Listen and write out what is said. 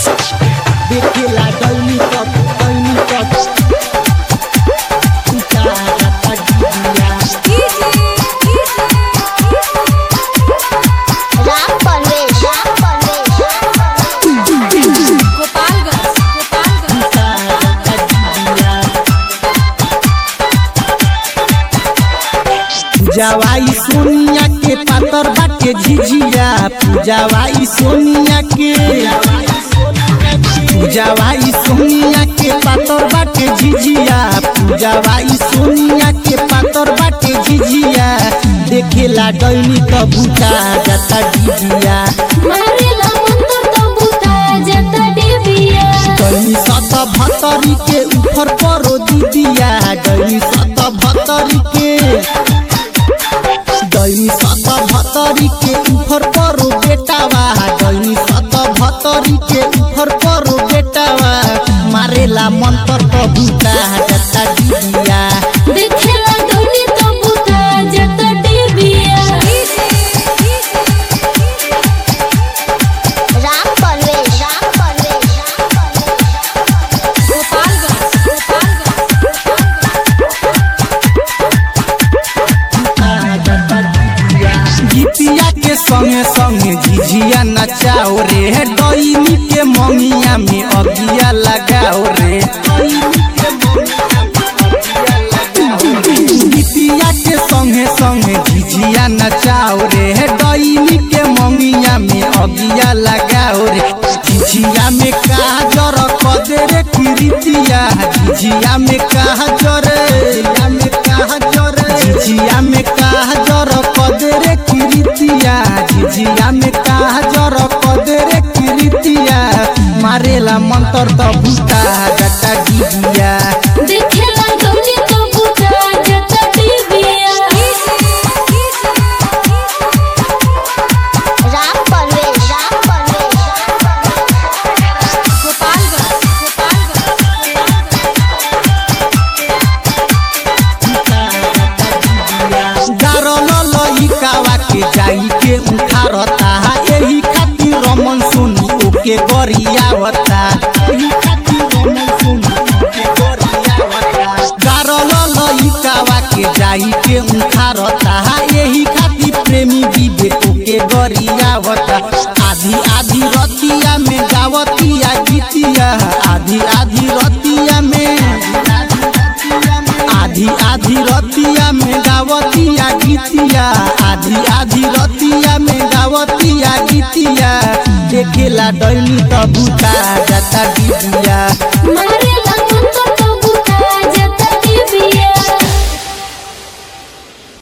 देखेला डौनी cup डौनी cup उतारता डिबिया राम परवेश राम परवेश गोपालगंज गोपालगंज उतारता डिबिया पूजावाई सोनिया के पातर बाटे झिझिया पूजावाई सोनिया के पूजावाई सोनिया के पातर बाटे झिझिया पूजावाई सोनिया के पातर बाटे झिझिया देखेला डैनी त बुता जाता डिबिया मारेला मंत्र तो बुता जता डिबिया डैनी सत भतरी के ऊपर परो दीदिया डैनी सत भतरी के डैनी सत भतरी के ऊपर परो बेटावा डैनी सत भतरी के ऊपर परो बेटावा मारेला मंत्र तो बुता जाता डिबिया देखेला डोली तो बुता जता डिबिया राम परवेश राम परवेश गोपालगंज गोपालगंज गीतिया के संगे संगे झिझिया नचाओ रे डैनी के मंगिया में अगिया लगाओ रे गीतिया के संगे संगे झिझिया नचाओ रे डैनी के मंगिया में अगिया लगाओ रे झिझिया में कहा जर कदे रे किरितिया झिझिया में कहा जर झिझिया में कहा जर झिझिया में कहा जर कदे रे किरितिया झिझिया में कहा जर कदे रे किरितिया मारेला मंत्र त भूता जटा डिबिया देखेला डोली तो बुता जता डिबिया राम परवेश राम परवेश गोपालगंज गोपालगंज गारल लइकावा के जाई के उठारता एही खातिर रमन सुनी ओके गरियावता एही खातिर रमन सुनी ओके गरियावता गारल लइकावा के जाई के उठारता एही खातिर प्रेमी विवेक ओके गरियावता आधी आधी रतिया में गावतिया गीतिया आधी आधी रतिया में आधी आधी रतिया में गावतिया गीतिया आधी आधी रतिया में गावतिया गीतिया देखेला डैनी त बुता